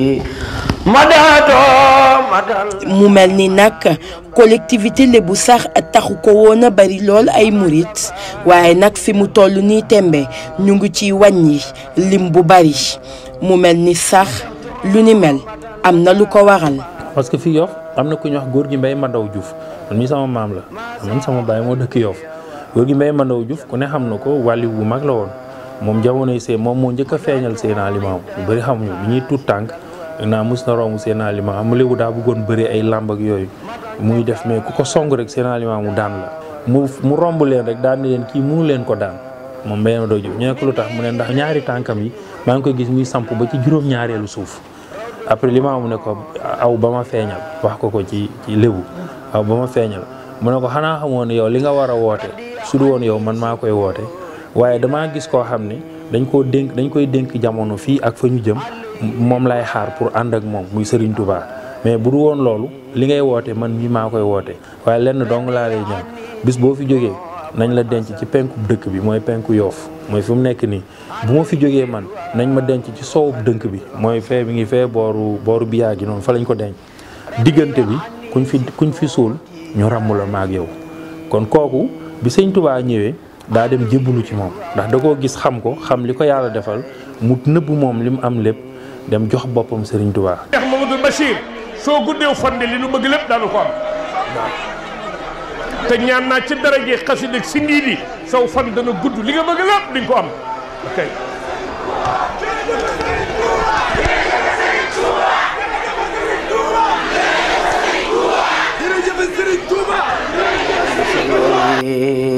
mu mel ni nag collectivité lébu sax taxu ko woon a bari lool ay murit waaye nag fi mu toll nii tembe ñu ngi ciy wàññi lim bu bari mu mel ni sax lu ni mel am na lu ko waral. parce que fii Yoff am na ku ñuy wax góor gi Mbay Mandaw Diouf man mii sama maam la man sama baay moo dëkk Yoff góor gi Mbay Mandaw Diouf ku ne xam na ko wàlli bu mag la woon moom jamonoy see moom moo njëkk a feeñal Seydina Limaamu ñu bëri xamuñu bi ñuy tuut tànk naa mus na romb Seydina Limaamu mu léegi daa bëggoon bëri ay làmb ak yooyu muy def mais ku ko song rek Seydina Limaamu daan la mu mu romb leen rek daan ni leen kii mënu leen ko daan moom Mbay Mandaw Diouf ñu ne ko lu tax mu ne ndax ñaari tànkam yi maa ngi koy gis muy samp ba ci juróom-ñaareelu suuf après Limaamu ne ko aw ba ma feeñal wax ko ko ci ci lébu aw ba ma feeñal mu ne ko xanaa xamoon ne yow li nga war a woote su du woon yow man maa koy woote waaye damaa gis koo xam ne dañ koo dénk dañ koy dénk jamono fii ak fa ñu jëm moom lay xaar pour ànd ak moom muy Serigne Touba mais bu du woon loolu li ngay woote man mii maa koy woote waaye lenn dong laa lay ñaan bis boo fi jógee nañ la denc ci penku dëkk bi mooy penku yoof mooy fi mu nekk nii bu ma fi jógee man nañ ma denc ci sowub dënk bi mooy fee bi ngi fee booru booru biyaa gi noonu fa lañ ko denc diggante bi kuñ fi kuñ fi suul ñu ràmm la maag yow kon kooku bi sëñ Touba ñëwee daa dem jébbalu ci moom ndax da koo gis xam ko xam li ko yàlla defal mu nëbb moom li mu am lépp dem jox boppam Serigne Touba. Cheikh Mamadou Bachir soo guddeew fande li nu bëgg lépp daanu ko am te ñaan naa ci daraje xasida ak si ndii di saw fan dana gudd li nga bëgg lépp di nga ko am ok. jërëjëf Serigne Touba